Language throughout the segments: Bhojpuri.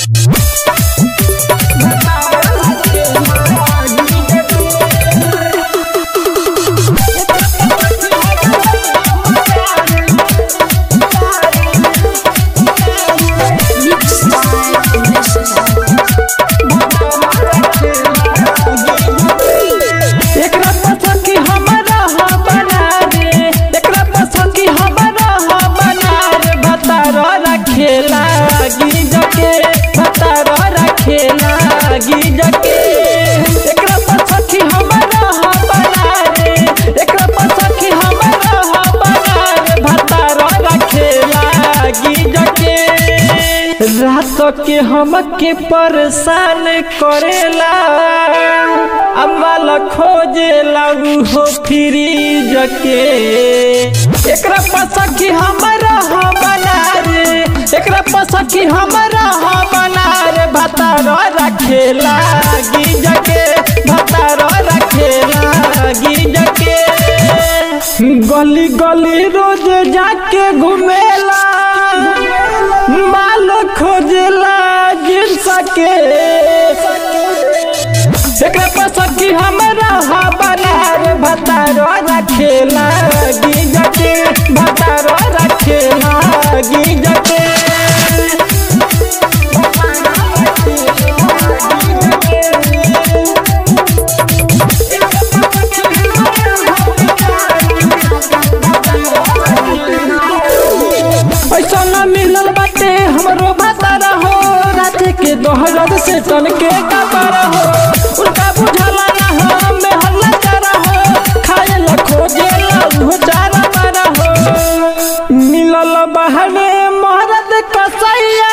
एकरा पसंद की हमरा हा बना रे एकरा पसंद की हमरा हा बना रे भतारो रखेला गिजके भतारो रखेला गिजके एकरा पसंद की हमरा हा बना रे एकरा पसंद की हमरा हा बना रे भतारो रखेला गिजके रात के हमके परेशान करेला अम्माला खोजेला हो फ्रीज के एकरा पसकी हमरा हा बना रे एकरा पसकी हमरा हा बना रे भतारो रखेला गिज के भतारो रखेला गिज के गली गली रोज जाके घुमेला माल खोजेला जिन सके एकरा पसंद की हमरा हा बना रे भतारो रखेला गिज के भतारो रखेला गिज के ऐसा न मिलल बाटे हमरो भतारा हो रात के दोहरद से तन के कबारा हो उनका बुझला ना हो में हल्ला करा हो खाए ला खोजे ला उहो चारा मारा हो मिलल बहने मोहरत कसैया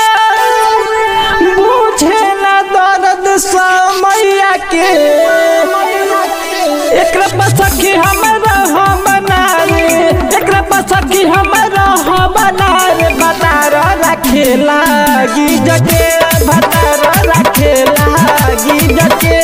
बुझे ना दर्द समैया के एकरा पसकी हमरा हा बना रे एकरा पसकी हमरा हा बना रे भतारा रखेला गिज के भतारा रखेला गिज के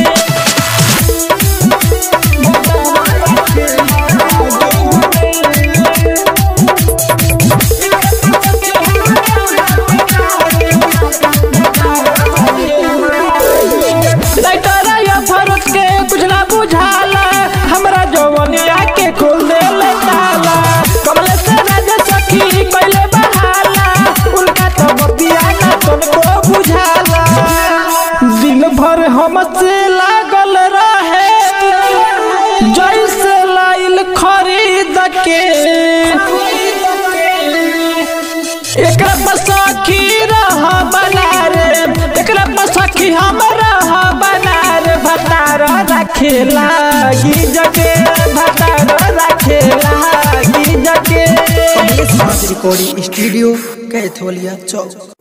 लाइटर या फरुट के कुछ ना बुझाला हमरा जवनिया के खोल दे ले ताला कमले से राज सखी पहले बहाला उनका तो बतिया ना तुमको बुझाला दिन भर हमसे लागल रहे जैसे लाइल खरीद के एकरा पसखी रहा बना रे एकरा पसखी हमरा हा बना रे भतारा रखेला गिज के भतारा रखेला गिज के कमलेश नाथ रिकॉर्डिंग स्टूडियो कैथोलिया चौक